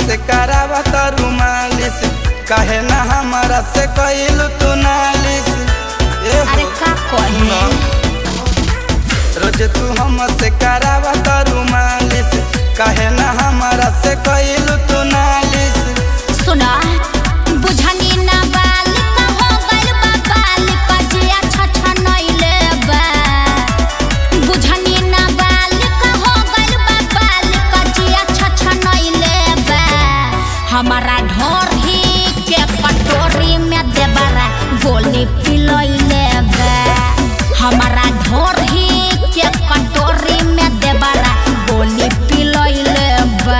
हमसे करावा तारू मालिश काहे ना हमारा से कइलू तू नालिश ए हो, अरे का कही सुनो। रोज तू हमसे करावा तारू मालिश काहे ना हमारा से कइलू तू नालिश सुना बुझनी ना बाल का हो गइल बा बाल का जिया छछनइले बा बुझनी ना बाल का हो गइल बा बाल का जिया छछनइले बा हमारा ढोर ही के कटोरी में देबरा गोली पिलइले बा हमारा ढोर ही के कटोरी में देबरा गोली पिलइले बा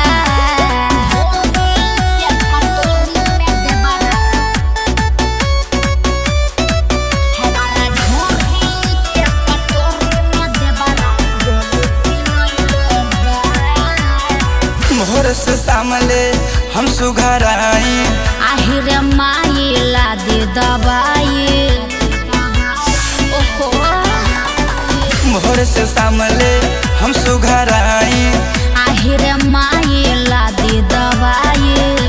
मोहर से सामले हम सुघर आई আহিরে মাইলা দে দবাই ওহো मोहर से सामले हम सुघर आई আহিরে মাইলা দে দবাই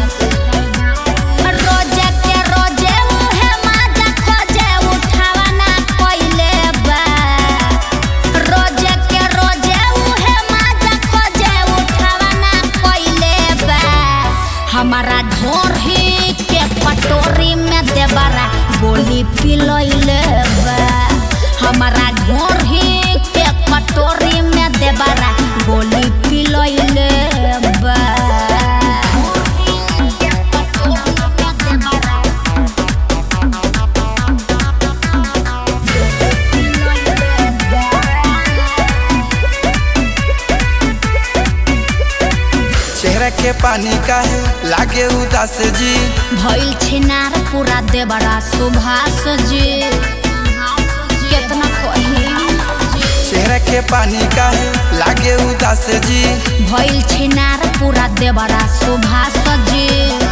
रोजे के रोजे उहे माजा खोजे उठावा ना कोइले बा रोजे के रोजे उहे माजा खोजे उठावा ना कोइले बा हमारा ढोर ही के पटोरी में देबरा गोली पिलइले बा हमारा ढोर ही के पटोरी में देबरा गोली पिलइले बा चेहरा के पानी का है लागे उदास जी भइल छिनार पूरा देबरा सुभाष जी केतना कही चेहरा के पानी का है लागे उदास जी भइल छिनार पूरा देबरा सुभाष जी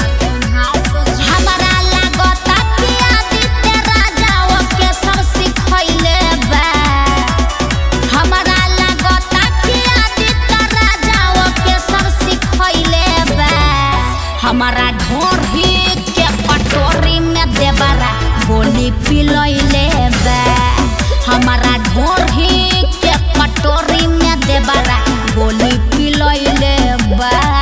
हमरा लागता कि आदित्य राजाओ के सब सिखैले बा हमरा लागता कि आदित्य राजाओ के सब सिखैले बा हमारा ढोर ही के पटोरी में देबरा गोली पिलैले बा हमारा ढोर ही के पटोरी में देबरा गोली पिलैले बा